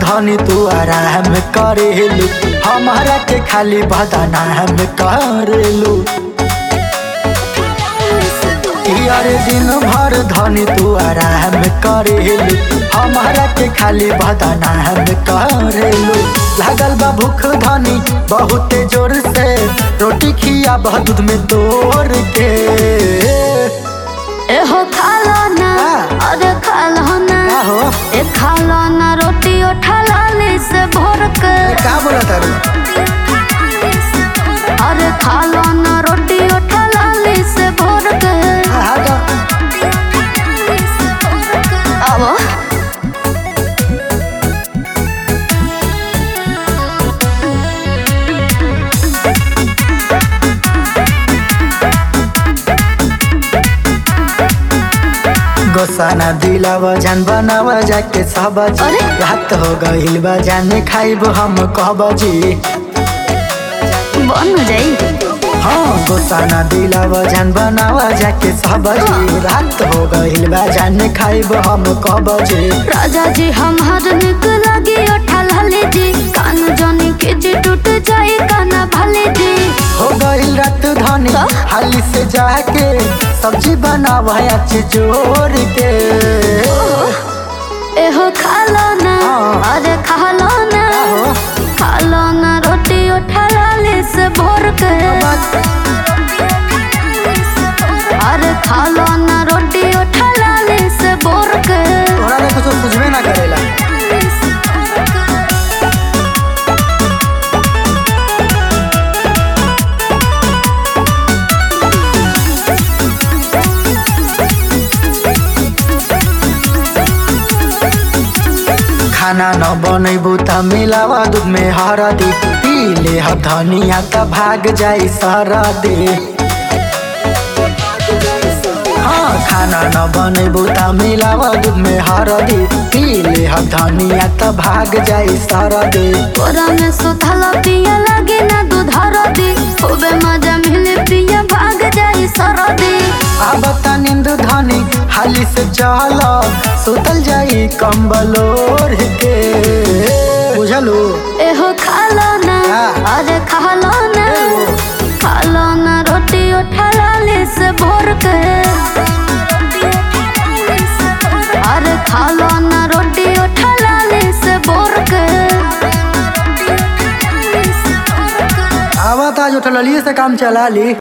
धनी तू आराम करेलू हमारा के खाली बदनाम करेलू यार दिन भर धनी तू आराम करेलू हमारा के खाली बदनाम करेलू लागल बा भूख धनी बहुते जोर से रोटी खिया बह दूध में तोड़ के एहो खालो ना का? अरे खालो ना का हो ए खालो ना रोटी उठा लाली से भर के का बोला तारू अरे खालो ना रोटी उठा लाली से भर के हाँ तो अब गोसाना दिलावा जान बनावा जाके सबजी अरे? रात हो गइल बा जाने खाइब हम कहबजी बन जाई हाँ गोसाना दिलावा जान बनावा जाके सबजी रात हो गइल बा जाने खाइब हम कहबजी राजा जी हमार निक लगी उठा लाली जी कान जनी के जी टूट जाए काना भले जी हो गइल रात धनी का? हाली से जाके सब्जी बनावा अच्छे जोर के एहो खालो ना हाँ। अरे खालो ना का हो? खालो ना रोटी उठा लाली से भर के अरे खालो ना रोटी उठा लाली से भर के तोरा ने कुछ बुझबे ना करेला खाना न बनैबू त मिलावा दूध में हरदी पी ले ह धनिया त भाग जाई सरदी हाँ खाना न बनैबू त मिलावा दूध में हरदी पी ले ह धनिया त भाग जाई सरदी तोरा में सुधला पिया लगे ना दूध हरदी खूबे मजा मिले पिया भाग जाई सरदी अब त नींद धनी हाली से चल सुतल जाई कंबल ओढ़ के बुझलू एहो खालो ना का? अरे खालो ना एहो। खालो ना रोटी उठा लाली से भर के अरे खालो ना रोटी उठा लाली से भर के आवत आज उठलिए से काम चला ली